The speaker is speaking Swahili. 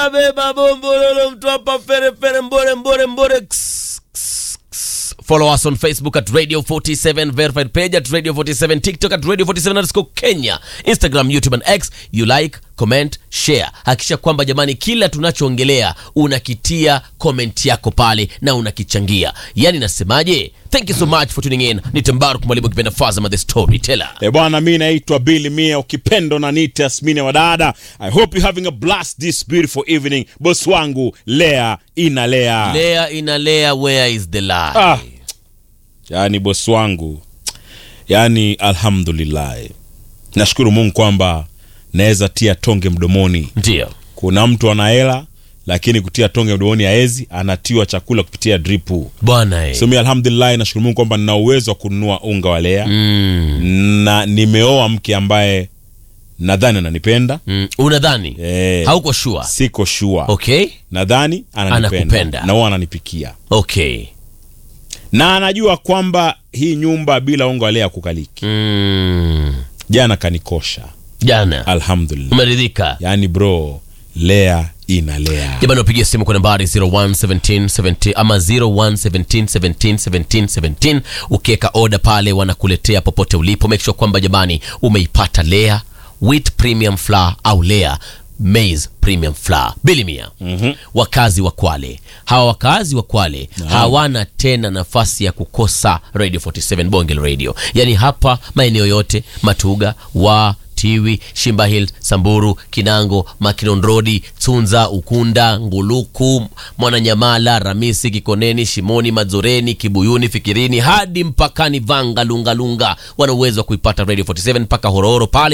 beba bombololo mtu hapa fere fere mbore mbore mbore Ks, ks, ks. Follow us on Facebook at Radio 47 verified page at Radio 47 TikTok at Radio 47 underscore Kenya Instagram YouTube and X you like comment share hakikisha kwamba jamani kila tunachoongelea unakitia comment yako pale na unakichangia yani nasemaje thank you so much for tuning in ni Tembaruk mwalimu kipenda Fazama the storyteller E bwana, mi naitwa Billy Mia, ukipendo na nita Asmini wa dada. I hope you having a blast this beautiful evening. Boss wangu Lea inalea. Lea inalea where is the lie Ah, yaani boss wangu, yaani alhamdulillah, nashukuru Mungu kwamba naweza tia tonge mdomoni. ndio Kuna mtu ana hela lakini kutia tonge mdomoni haezi, anatiwa chakula kupitia dripu. bwana eh. So mi alhamdulillah, nashukuru Mungu kwamba nina uwezo wa kununua unga wa Lea mm. na nimeoa mke ambaye nadhani ananipenda Mm. unadhani Eh. hauko sure siko shua okay nadhani ananipenda Anakupenda. na huwa ananipikia okay na anajua kwamba hii nyumba bila unga walea kukaliki mm. jana kanikosha jana alhamdulillah umeridhika yaani bro lea inalea jamani wapigia simu kwa nambari 011770 ama 0117171717 ukiweka oda pale wanakuletea popote ulipo make sure kwamba jamani umeipata lea wheat premium flour au lea maize premium flour bilimia mm-hmm. wakazi wa kwale hawa wakazi wa kwale hawana tena nafasi ya kukosa radio 47 bongel radio yaani hapa maeneo yote matuga wa tiwi shimba hill samburu kinango makinon rodi tsunza ukunda nguluku mwananyamala ramisi kikoneni shimoni mazoreni kibuyuni fikirini hadi mpakani vanga lungalunga wana uwezo wa kuipata radio 47 mpaka hororo pale